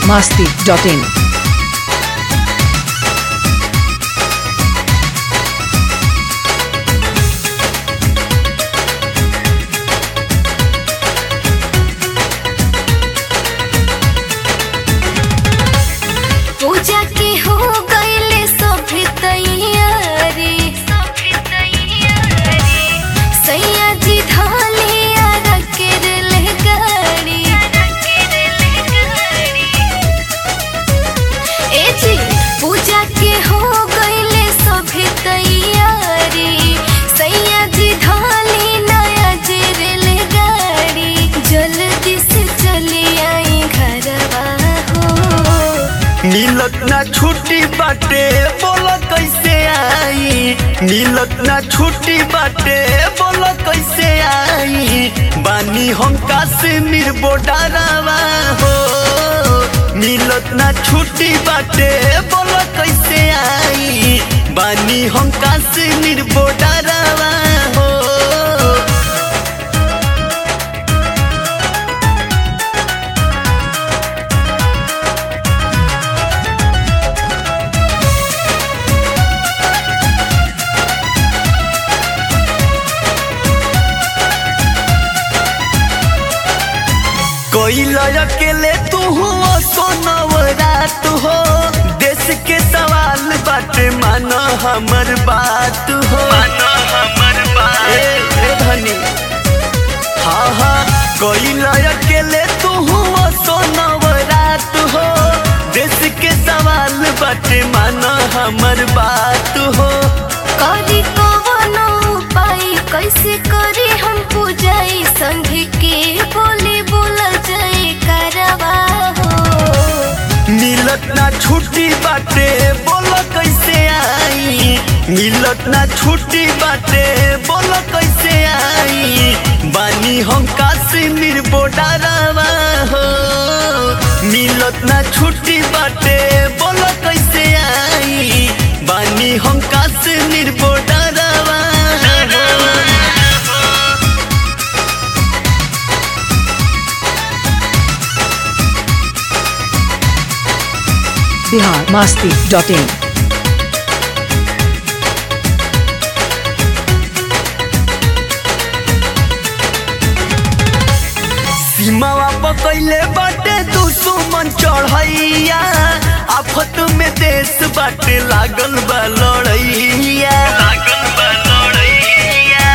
masti.in. पूजा के हो गईले सभे तैयारी सैया जी धाले आरा के रेल गाड़ी ए जी पूजा के हो गईले सभे तैयारी सैया जी धाले नया जे रेल गाड़ी जल्दी से चली आई घरवा हो मिलत ना छुट्टी बाटे बोल कैसे आई मिलत ना छुट्टी बाटे बोल कैसे आई बानी हम काश्मीर बोडारावा हो मिलत ना छुट्टी बाटे बोल कैसे आई बानी हम काश्मीर बोडारावा हो कोई अकेले तू हो सोनवरात हो देश के सवाल बाटे मानो हमर बात हो मानो हमर बात ए, ए धनी हाँ हाँ कोई अकेले तू हो सोनवरात हो देश के सवाल बाटे मानो हमर बात हो करी कवनो उपाय कैसे करी हम पूजाई संग के बोले बोला जाए करवा हो मिलत ना छुट्टी बाटे बोलो कैसे आई मिलत ना छुट्टी बाटे बोलो कैसे आई बानी हम काश्मीर बोडारावा हो मिलत ना छुट्टी बाटे बोलो कैसे आई बानी हम काश्मीर बोडारावा हो Bihar masti.in. सीमावा पकैले बाटे दुश्मन चढ़ैया आफत में देश बाटे लागल बा लड़ैया लागल बा लड़ैया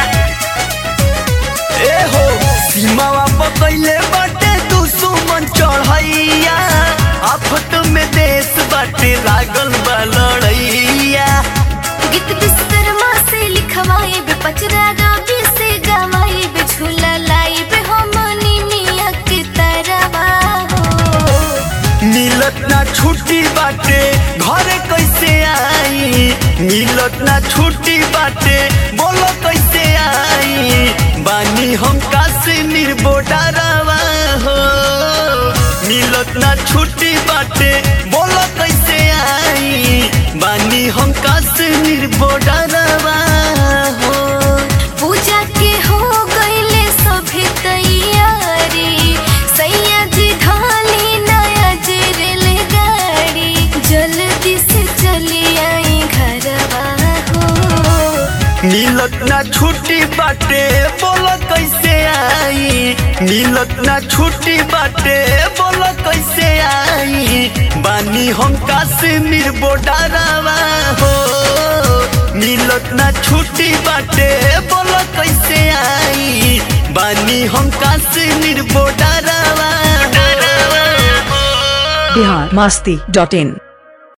ए हो सीमावा पकैले बाटे दुश्मन चढ़ैया आफत में देश बाटे लागल बा लड़ैया गीत विश्वकर्मा से लिखवाई बे पचरा रवि से गवाई बे झूला लाई बे हमनी मिया के तरवा हो मिलत ना छुट्टी बाटे घरे कैसे आई मिलत ना छुट्टी बाटे बोलो कैसे आई बानी हम काश्मीर बोडारावा हो मिलत ना छुट्टी बाटे बोलो कैसे आई बानी हम काश्मीर बोडारावा हो पूजा के हो गईले सभे तैयारी सैया जी धाली नया जे रेल गाड़ी जल्दी से चली आई घरवा हो मिलत ना छुट्टी बाटे बोलो कैसे आई मिलत ना छुट्टी बाटे बोलो कैसे आई बानी हम काश्मीर बोडारावा हो मिलत ना छुट्टी बाटे बोलो कैसे आई बानी हम काश्मीर बोडारावा हो Bihar masti.in.